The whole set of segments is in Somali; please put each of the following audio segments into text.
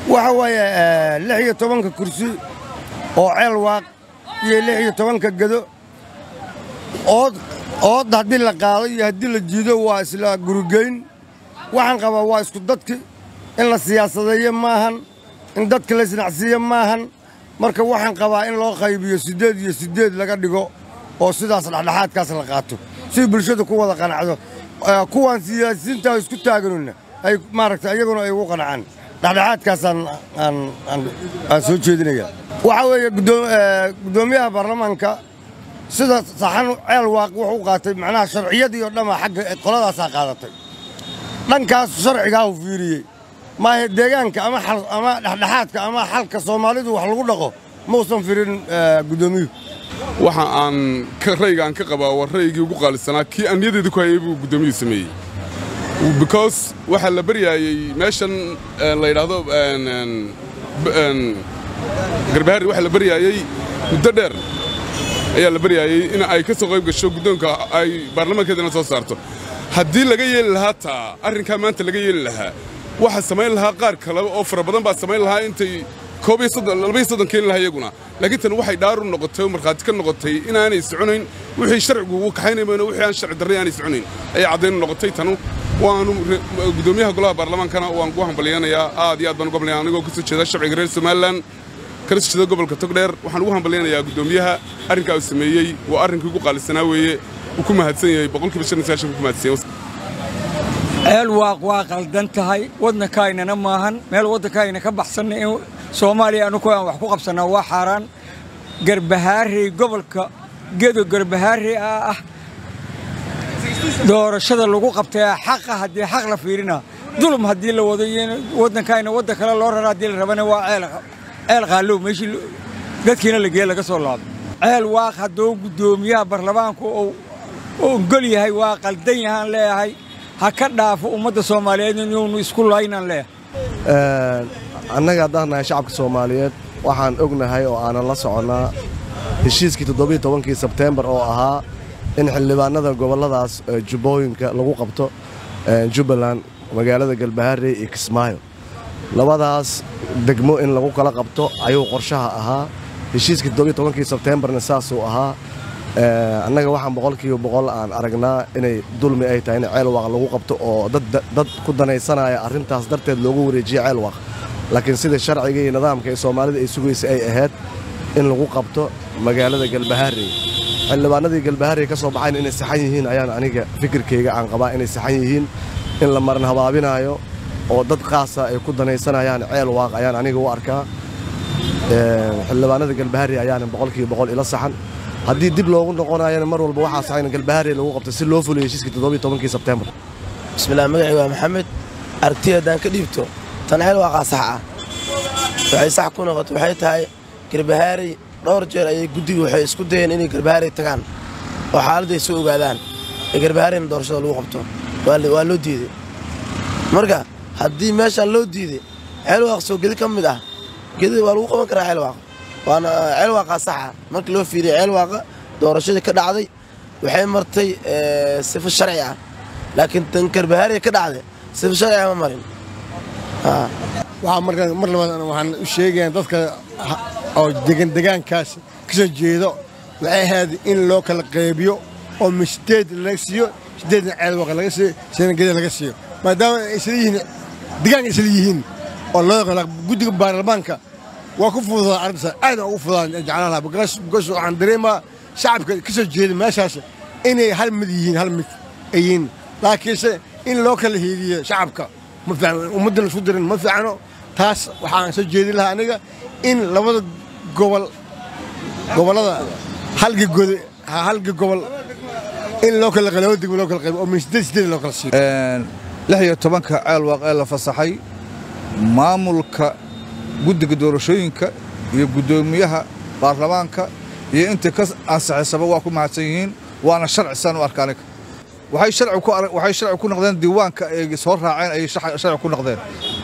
waxa weeye lix iyo tobanka kursi oo ceel waaq iyo lix iyo tobanka gedo ood ood haddii la qaado iyo haddii la jiido waa isla gurugeyn waxaan qabaa waa isku dadki in la siyaasadeeyo maahan in dadka la isnacsiiyo maahan marka waxaan qabaa in loo qaybiyo siddeed iyo siddeed laga dhigo oo sidaas dhexdhexaadkaas la qaato si bulshada ku wada qanacdo kuwaan siyaasiyiinta isku taaganuna ay maaragta iyaguna ay ugu qanacaan dhexdhexaadkaasaan aan soo jeedinaya waxaa weeye guddoomiyaha baarlamaanka sida saxan ceel waaq wuxuu qaatay macnaha sharciyadii oo dhamma xagga qoladaasaa qaadatay dhankaas sharcigaa uu fiiriyey maahe deegaanka ama ama dhexdhexaadka ama xalka soomaalidu wax lagu dhaqo mausan firin guddoomiyuhu waxa aan rayga aan ka qabaa waa raygii ugu qaalisanaa kii aan niyadeeda ku hayay buu guddoomiyuhu sameeyey because waxaa la baryaayey meeshan la yidhaahdo garbaharri waxaa la baryaayey muddo dheer ayaa la baryaayey in ay ka soo qayb gasho guddoonka ay baarlamaankeedana soo saarto haddii laga yeeli lahaa taa arrinkaa maanta laga yeeli lahaa waxaa samayn lahaa qaar kale oo fara badan baa samayn lahaa intay koob iyo soddon laba iyo soddon keeni lahaa iyaguna laakiin tan waxay dhaaru noqotay oo markhaati ka noqotay inaanay soconayn wixii sharcigu ugu kaxaynamayno wixii aan sharci darray aanay soconayn ayay caddayn noqotay tanu waanu guddoomiyaha golaha baarlamaankana waan ku hambalyanayaa aad iyo aad baan ugu hambalyanaya anigoo ka soo jeeda sharciga reer somalilan kana soo jeeda gobolka togdheer waxaan ugu hambalyanayaa guddoomiyaha arrinkaa uu sameeyey waa arrinkii ugu qaalisanaa weeye uu ku mahadsan yahay boqolkiiba shan iyo sagaashan ku mahadsan yahay ceel waaq waa qaldan tahay waddankaynana maahan meel waddankayna ka baxsanna in soomaaliya anugu aan wax ku qabsannaa waa xaaraan garbahaarey gobolka gedo garbahaarey ah ah doorashada lagu qabtay xaqa haddii xaq la fiirina dulum haddii la wado iyo waddankayna waddan kale loo rara haddii la rabana waa ceel qaallow meeshii dadkiina la geeye laga soo laabo ceel waaq hadduu guddoomiyaha baarlamaanku uu ogol yahay waa qaldan yahaan leeyahay ha ka dhaafo ummadda soomaaliyeed inuunu isku laynaan leeyahay annaga haddaan nahay shacabka soomaaliyeed waxaan ognahay oo aanan la soconnaa heshiiskii toddobiiy tobankii sebteembar oo ahaa in xildhibaanada gobolladaas jubbooyinka lagu qabto jubbaland magaalada galbaharey iyo kismaayo labadaas degmo in lagu kala qabto ayuu qorshaha ahaa heshiiskii toddobiiy tobankii sebteembarna saasuu ahaa annaga waxaan boqolkiiba boqol aan aragnaa inay dulmi ay tahay in ceelwaaq lagu qabto oo dad ku danaysanaya arrintaas darteed loogu wareejiye ceelwaaq laakiin sida sharciga iyo nidaamka ee soomaalida ay sugaysa ay ahayd in lagu qabto magaalada galbaharey xildhibaanadii galbaharey ka soo baxayn inay saxan yihiin ayaan aniga fikirkayga aan qabaa inay saxan yihiin in la maran habaabinaayo oo dad qaasa ay ku danaysanayaan ceel waaq ayaan aniga u arkaa xildhibaanada galbaharey ayaana boqolkiiba boqol ila saxan haddii dib loogu noqonayana mar walba waxaa saxan galbaharey lagu qabtay si loo fuliyo heshiiskii toddobiiy tobankii sebteembar bismillaah magacii waa maxamed aragtiya haddaan ka dhiibto tan ceel waaqaa sax ah waxay sax ku noqotay waxay tahay garbahaarey dhowr jeer ayay guddiga waxay isku dayeen inay garbahaarey tagaan oo xaaladday soo ogaadaan ee garbahaareyna doorashada lagu qabto waa loo diidey marka haddii meeshaan loo diiday ceel waaq soo gedi ka mid ah gedi waa lagu qaban karaa ceel waaq waana ceel waaqaa saxa markii loo fiiriya ceel waaqa doorashadii ka dhacday waxay martay sifo sharci ah laakiin tan garbahaarey ka dhacday sifo sharci ah ma marin waxaa markaa mar labaad waxaan u sheegayaa dadka oo degan degaankaas ka soo jeedo waxay ahayd in loo kala qaybiyo oo misdeed laga siiyo sideedna ceelwaqa laga siiyo sidna geda laga siiyo maadaama ay isla yihiin degaanka isla yihiin oo loo yaqaan guddiga baarlamaanka waa ku fududaa arrintaas aad ugu fududaan jeclaan lahaa because waxaan dareemaa shacabka ka soo jeeda meeshaas inay hal mid yihiin hal mid ay yihiin laakiinse in loo kala hiiliyo shacabka ma fiicno ummadda la isku dirin ma fiicno taas waxaan soo jeedin lahaa aniga in labada gobol gobollada halga gode halga gobol in loo kala laba degmo loo kala qaybo oo min sideed sideed loo kala siiyo lix iyo tobanka ceelwaaq ee la fasaxay maamulka guddiga doorashooyinka iyo guddoomiyaha baarlamaanka iyo intii ka ansaxaysaba waa ku mahadsan yihiin waana sharci saan u arka aniga waxay sharci ku noqdeen diiwaanka ay soo raaceen ayay sharci ku noqdeen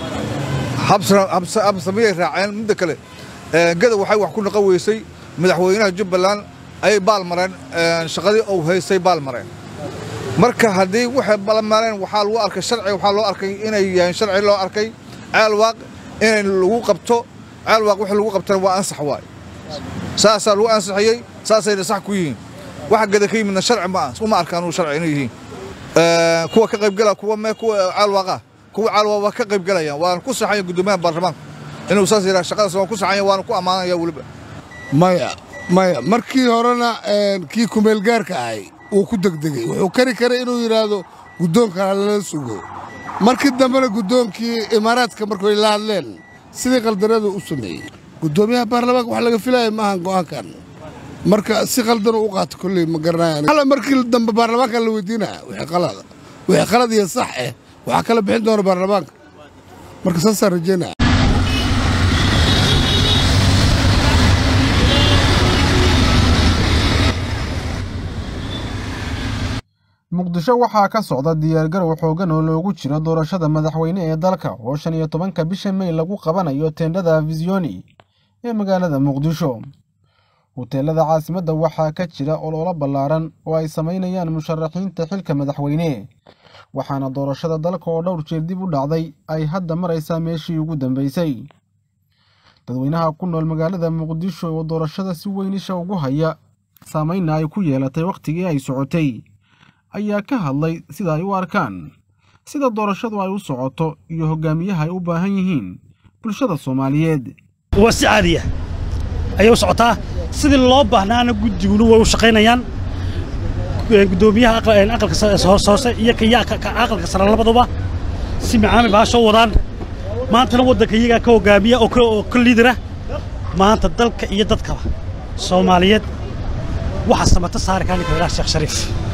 habsamiyay raaceen midda kale gada waxay wax ku noqon weysay madaxweynaha jubbaland ayay baal mareen shaqadii uu haysay baal mareen marka haddii waxay balmareen waxaa lagu arkay sharci waxaa loo arkay inay yahay sharci loo arkay ceel waaq in lagu qabto ceelwaaq wixii lagu qabtana waa ansax waaye saasaa lagu ansaxiyey saasayna sax ku yihiin waxa gada ka yimidna sharci ma ah uma arkaan uu sharci inay yihiin kuwa ka qaybgala kuwa mee kuwa caalwaaqa kuwa caalwaaq waa ka qaybgalayaan waana ku saxaya guddoomiyaha baarlamaanka inuu saas yidhaha shaqadaas waan ku saxaya waana ku ammaanaya weliba maya maya markii horena kii kumeelgaarka ahay wuu ku degdegey wuxuu kari karay inuu yidhaahdo guddoonka lala sugo markii dambena guddoonkii imaaraadka markay la hadleen sidii qaldanadu u sameeyey guddoomiyaha baarlamaanka wax laga filaya maahan go'aankan marka si qaldan u qaato kolley ma garanaya markii dambe baarlamaanka la weydiinaya wixii qalada wixii qalad iyo sax eh waxaa kala bixin doona baarlamaanka marka saasaan rajaynaya muqdisho waxaa ka socda diyaargarow xoogan oo loogu jiro doorashada madaxweyne ee dalka oo shan iyo tobanka bisha mey lagu qabanayo teendhada fisioni ee magaalada muqdisho huteelada caasimadda waxaa ka jira ololo ballaaran oo ay samaynayaan musharaxiinta xilka madaxweyne waxaana doorashada dalka oo dhowr jeer dib u dhacday ay hadda maraysaa meeshii ugu dambeysay dadweynaha ku nool magaalada muqdisho oo doorashada si weyn isha ugu haya saameynna ay ku yeelatay wakhtigii ay socotay ayaa ka hadlay sida ay u arkaan sida doorashadu ay u socoto iyo hogaamiyaha ay u baahan yihiin bulshada soomaaliyeed waa si caadiya ayay u socotaa sidii loo baahnaana guddiguna way u shaqaynayaan guddoomiyaha aqalka hoose iyo aqalka sare labaduba si macaami baa soo wadaan maantana waddanka iyagaa ka hogaamiya oo ka liidara maanta dalka iyo dadkaba soomaaliyeed waxaa samata saari kaa ninka ilaah sheekh shariif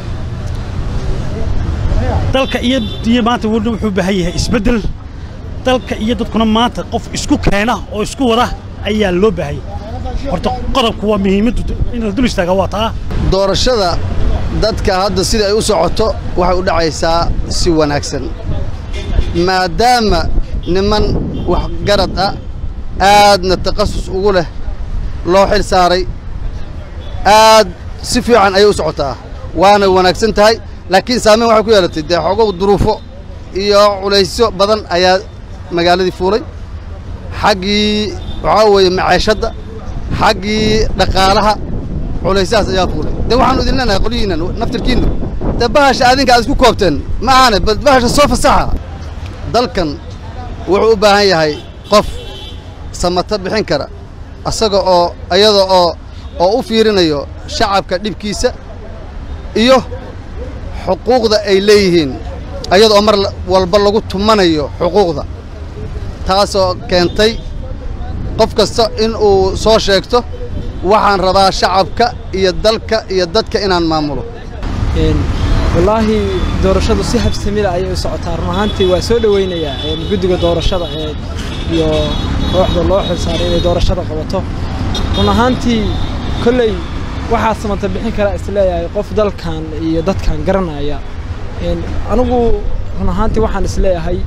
dalka iyo iyo maanta weli wuxuu u baahan yahay isbeddel dalka iyo dadkuna maanta qof isku keena oo isku wada ayaa loo baahanya horta qodobku waa muhiimaddu in la dul istaaga waa taa doorashada dadka hadda sida ay u socoto waxay u dhacaysaa si wanaagsan maadaama niman waxgarad ah aadna takhasus ugu leh loo xil saaray aad si fiican ayay u socotaa waana wanaagsan tahay laakiin saamayn waxay ku yeelatay dee xoogow duruufo iyo culaysyo badan ayaa magaaladii fuulay xaggii waxaa weeye maceeshadda xaggii dhaqaalaha culaysahaas ayaa fuulay dee waxaanu idin leenahay qolyihiinnan naftirkiinnu dee bahasha adinka aad isku koobteen ma ahane bal bahasha soo fasaxa dalkan wuxuu u baahan yahay qof samato bixin kara asaga oo iyada oo oo u fiirinayo shacabka dhibkiisa iyo xuquuqda ay leeyihiin ayada oo mar walba lagu tumanayo xuquuqda taasoo keentay qof kasta in uu soo sheegto waxaan rabaa shacabka iyo dalka iyo dadka inaan maamulo wallaahi doorashadu si habsamida ayay u socotaa run ahaantii waa soo dhoweynayaa guddiga doorashada iyo kooxda loo xilsaaray inay doorashada qabato run ahaantii kolley waxaa samata bixin kara isleeyahay qof dalkan iyo dadkan garanaya anigu run ahaantii waxaan isleeyahay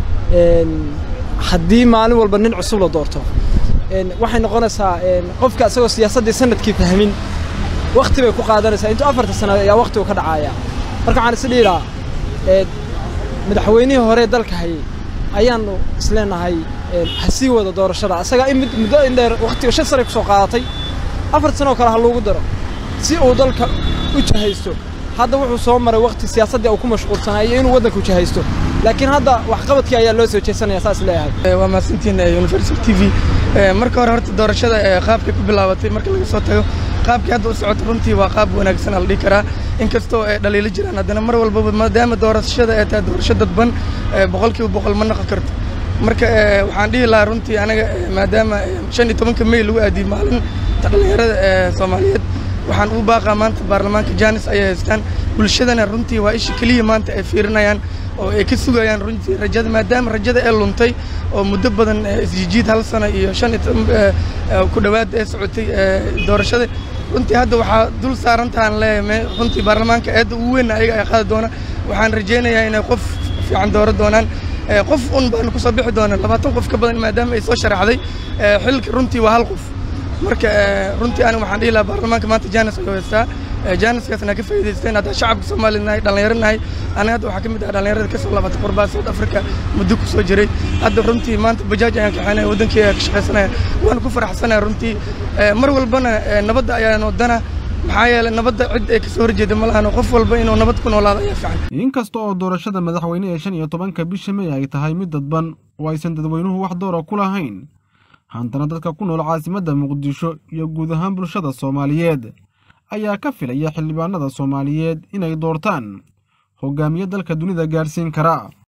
haddii maalin walba nin cusub la doorto waxay noqonaysaa qofka isagoo siyaasaddii sanadkii fahmin wakti bay ku qaadanaysaa intuu afarta sano ayaa waktigu ka dhacaya marka waxaan is dhihiraa madaxweynihii hore dalka hayay ayaannu isleenahay ha sii wada doorashada asagaa in muddo in dheer waktiga shan sanay ku soo qaadatay afar sanoo kale ha loogu daro si uu dalka u jahaysto hadda wuxuu soo maray wakti siyaasaddii uu ku mashquulsanaa iyo inuu waddanka u jahaysto laakiin hadda waxqabadkii ayaa loo soo jeesanaya saas leeyahay waa mahadsantiin universal t v marka hore horta doorashada qaabkay ku bilaabatay marka laga soo tago qaabkii hadda u socoto runtii waa qaab wanaagsan la dhihi karaa inkastoo ay dhaliilo jiraan haddana mar walbaba maadaama doorashada ay tahay doorasho dadban boqolkiiba boqol ma noqon karto marka waxaan dhihi lahaa runtii anaga maadaama shan iyo tobanka mey lagu aadiyey maalinta dhallinyarada soomaaliyeed waxaan ugu baaqaa maanta baarlamaanka jaanis ayay haystaan bulshadana runtii waa isha keliya maanta ay fiirinayaan oo ay ka sugayaan runtii rajada maadaama rajada ee luntay oo muddo badan isjijiid hal sano iyo shan iyo toban ku dhowaad ee socotay doorashada runtii hadda waxaa dul saarantahan leeyahay runtii baarlamaanka eedda ugu weyn ayaga ay qaadi doona waxaan rajaynayaa inay qof fiican dooro doonaan qof un baanu ku soo bixi doonaa labaatan qof ka badan maadaama ay soo sharaxday xilka runtii waa hal qof marka runtii aniga waxaan dhihi lahaa baarlamaanka maanta jaanis ayuu haystaa jaaniskaasna ka faa'iidaysteen haddaan shacabka soomaaliya nahay dhallinyaro nahay aniga hadda waxaa ka mid ah dhallinyarada ka soo laabatay qurbaa south africa muddo ku soo jiray hadda runtii maanta bajaaj ayaan kaxaynaya waddankii ayaan ka shaqaysanaya waan ku faraxsanaya runtii mar walbana nabadda ayaan wadana maxaa yeelay nabadda cid ay kasoo horjeeda ma lahan qof walba inuu nabad ku noolaado ayaa fiican inkasta oo doorashada madaxweyne ee shan iyo tobanka bisha may ay tahay mid dadban oo aysan dadweynuhu wax doora ku lahayn haddana dadka ku nool caasimadda muqdisho iyo guud ahaan bulshada soomaaliyeed ayaa ka filaya xildhibaanada soomaaliyeed inay doortaan hogaamiye dalka dunida gaadhsiin kara